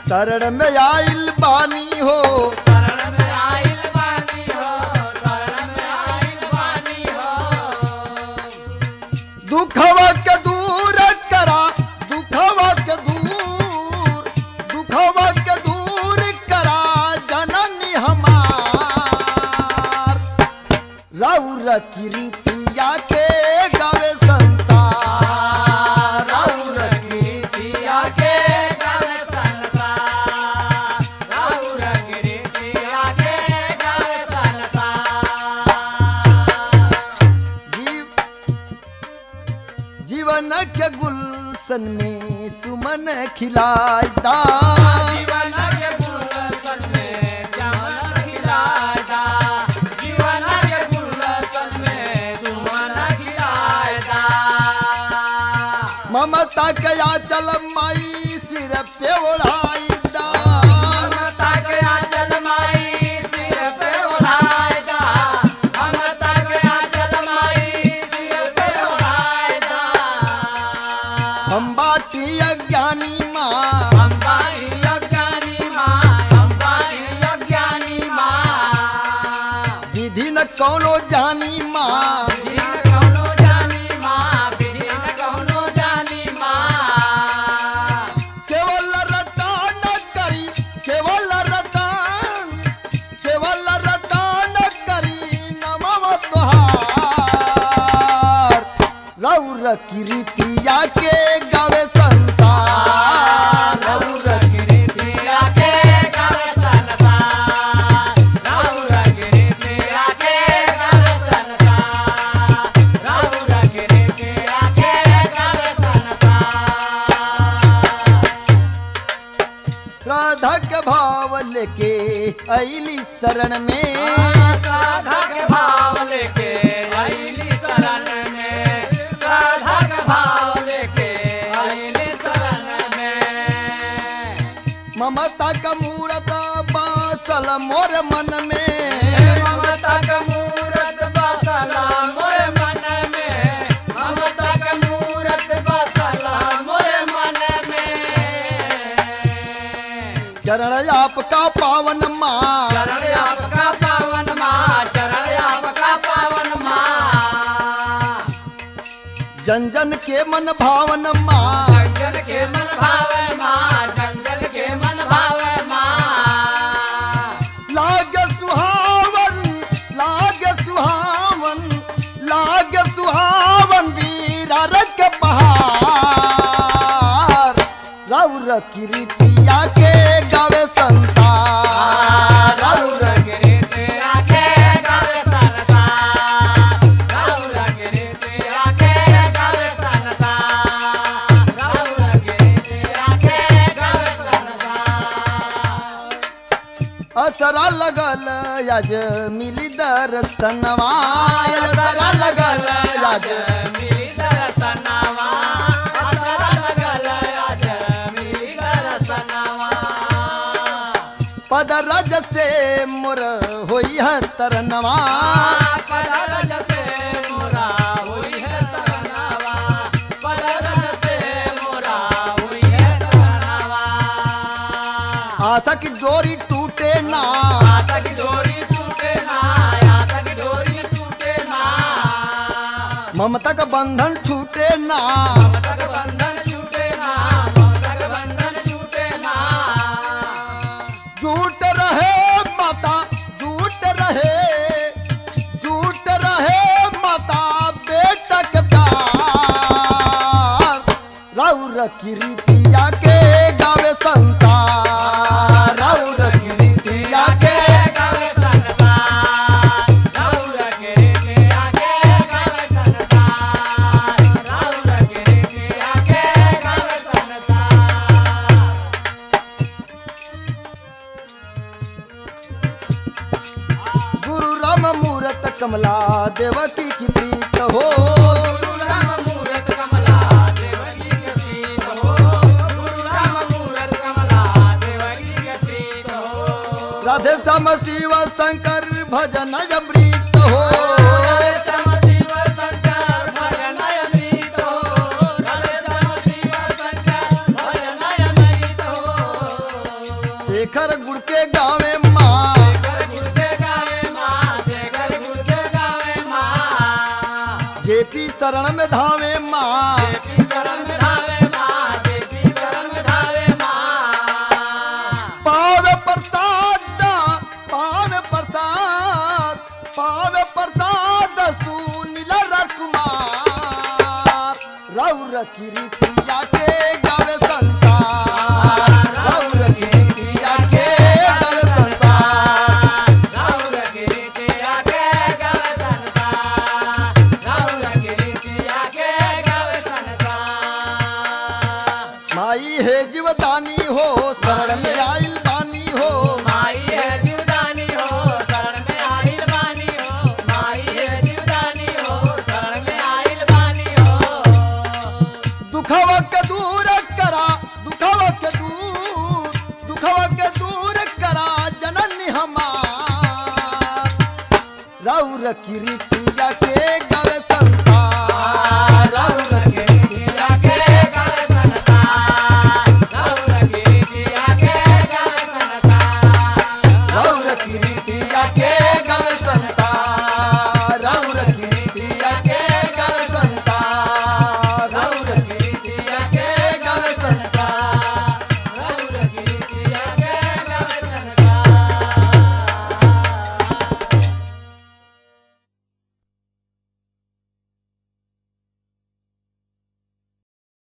शरण में आइल बानी हो शरण में आइल बानी हो शरण में आइल बानी हो दुखवा के दूर करा दुखवा के दूर दुखवा के दूर करा जननी हमार राउर कीर्तिया के गावे संसार राउर कीर्तिया के गावे संसार राउर कीर्तिया के गावे संसार जीव जीवन के गुलशन में सुमन खिलादा जीवन के गुलशन में चमन खिलाएगा जीवन के गुलशन में सुमन खिलाएगा ममता के आचल माई सिर पे ओढ़ाईदा ममता के आंचल माई सिर पे ओढ़ाएगा ममता के आंचल माई सिर पे ओढ़ाएगा हम बाटी अज्ञानी माँ अंबानी अज्ञानी माँ अंबानी अज्ञानी माँ विधि न कौनो जानी माँ बिन कौनो जानी माँ बिन कौनो जानी माँ केवल रटान करी केवल रटान केवल रटान करी नमव तुहार रौर कीर्तिया के गावे संसार राउर कीर्तिया के गावे संसार राउर कीर्तिया के गावे संसार राउर कीर्तिया के गावे संसार श्रद्धा के भाव लेके अली शरण में राधा के भाव लेके आईली शरण में राधा के भाव लेके आईली शरण में ममता का मूरत बासल मोर मन में ममता का मूरत बसला मोरे मन में ममता का मूरत बसला मोरे मन में चरण आपका पावन माँ चरण आपका पावन माँ चरण आपका पावन माँ जन जन के मन भावन माँ जंगल के मन भावे माँ जंगल के मन भावे माँ लाग सुहावन लाग सुहावन लाग सुहावन वीरा रख पहाड़ रौर कीर्तिया के गावे संसार राउर गिरते आके गावे संसार राउर गिरते आके गावे संसार राउर गिरते आके गावे संसार असरा लगल याज मिली दर्शनवा असरा लगल याज मिली दर्शनवा असरा लगल आज मिली दर्शनवा पद रज से मोर होई है तरनवा पररज से मोरा हुई है तरनवा पररज से मोरा हुई है तरनवा आशा की डोरी टूटे ना आशा की डोरी टूटे ना आशा की डोरी टूटे ना ममता का बंधन छूटे ना ममता का बंधन छूटे ना ममता का बंधन छूटे ना झूठ रहे माता झूठ रहे झूठ रहे माता बेटा के प्यार रौर कीर्तिया के गावे संसार रौर कीर्तिया के गावे संसार राउर के रे आके गावे संसार राउर के रे आके गावे संसार गुरु राम मूरत कमला देवकी की प्रीत हो गुरु राम मूरत कमला देवकी के प्रीत हो गुरु राम मूरत कमला देवकी के प्रीत हो राधे श्याम शिव शंकर भजन अमृत हो राधे श्याम शिव शंकर भजन अमृत हो राधे श्याम शिव शंकर भजन अमृत हो शेखर गुड़ के गावे माँ घर गुर्दे गावे माँ से घर गुर्दे गावे माँ जेपी शरण में धावे माँ देवी शरण में धावे माँ देवी शरण में धावे माँ पाव प्रसाद पाव प्रसाद पाव प्रसाद सुनील रकुमार रौर किरिया के गावे संसार रौर किरिया के गावे संसार राउर के रीति आगे गावे संसार राउर के रीति आगे गावे संसार माई है जीवदानी हो शरण में आइल बानी हो माई है जीवदानी हो शरण में आइल बानी हो माई है जीवदानी हो शरण में आइल बानी हो दुखवा के दूर करा दुखवा के दूर दुखवा के दूर करा जननी हमार रौर किरिया के गावे